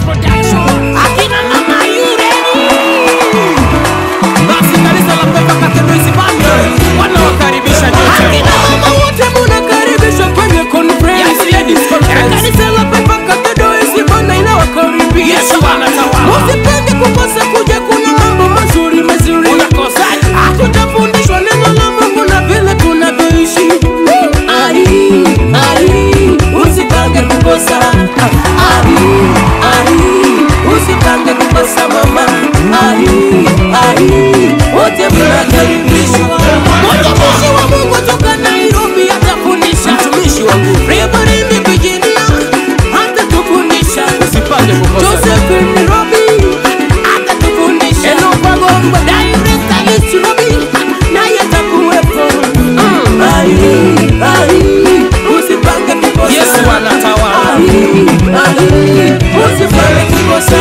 Production. Akina mama yureni. Basi kanisa la Pepa Cathedral Isibania wanawakaribisha nyote. Akina mama wote munakaribishwa kwenye conference. Yes, ladies conference. Kanisa la Pepa Cathedral Isibania inawakaribisha. Yesu anatawala. Musipende kukosa kuja, kuna mambo mazuri mazuri. Unakosaje? Hatutafundishwa neno la Mungu na vile tunavyoishi. Ai, ai, usipange kukosa. Ai, ai, usipange kukosa mama. Ai, ai, wote mnakaribishwa. Mtumishi wa Mungu toka Nairobi atafundisha. Mtumishi wa Mungu. Reverend Virginia atatufundisha. Usipange kukosa. Josephine Robi atatufundisha. Enopa Gombo director Alice Robi naye atakuwepo. Ai, ai, usipange kukosa. Yesu anatawala. Ai, ai, usipange kukosa.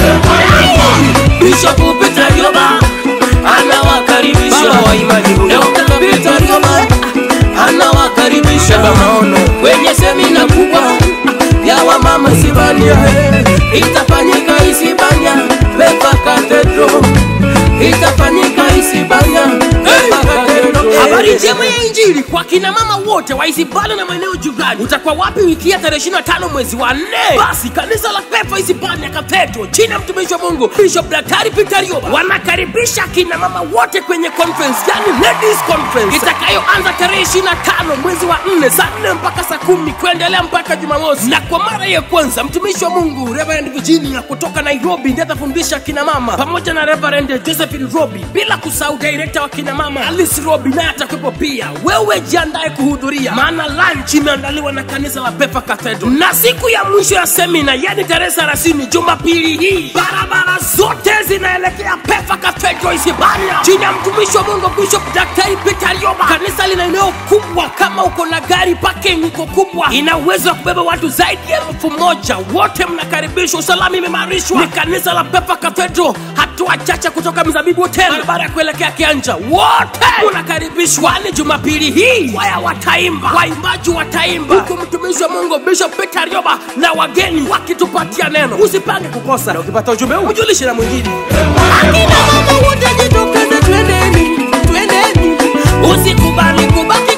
Bishop Peter Rioba anawakaribisha. Baba wa imani huyo. Dr. Peter Rioba anawakaribisha Baba maono. kwenye semina kubwa ya wamama Isibania itafanyika Isibania Pepa Cathedral itafanyika Isibania Pepa Cathedral. Habari njema ya Injili kwa kina mama wote wa Isibania na maeneo jirani. Utakuwa wapi wiki ya tarehe 25 mwezi wa 4? Basi kanisa la Pepa Isibania Cathedral chini ya mtumishi wa Mungu Bishop Daktari Peter Rioba wanakaribisha kina mama wote kwenye conference, yani ladies conference itakayoanza tarehe 25 mwezi wa 4 saa 4 mpaka saa 10 kuendelea mpaka Jumamosi. Na kwa mara ya kwanza mtumishi wa Mungu Reverend Virginia kutoka Nairobi ndiye atafundisha kina mama pamoja na Reverend Josephine Robi, bila kusahau director wa kina mama Alice Robi naye atakuwepo pia. Wewe jiandae kuhudhuria, maana lunch imeandaliwa na kanisa la Pepa Cathedral. Na siku ya mwisho ya semina, yani tarehe 30 Jumapili hii, barabara zote zinaelekea Pepa Cathedral Isibania, chini ya mtumishi wa Mungu Bishop Daktari Peter Rioba. Kanisa lina eneo kubwa, kama uko na gari, parking iko kubwa, ina uwezo wa kubeba watu zaidi ya elfu moja. Wote mnakaribishwa, usalama imeimarishwa. Ni kanisa la Pepa Cathedral, hatua chache kutoka Mzabibu Hotel, barabara ya kuelekea Kianja. Wote unakaribishwa. Ni Jumapili hii, waya wataimba, waimbaji wataimba, huku mtumishi wa Mungu Bishop Peter Rioba na wageni wakitupatia neno. Usipange kukosa, na ukipata ujumbe huu ujulishe na mwingine. Akina mama wote jitokeze, twendeni, twendeni, usikubali kubaki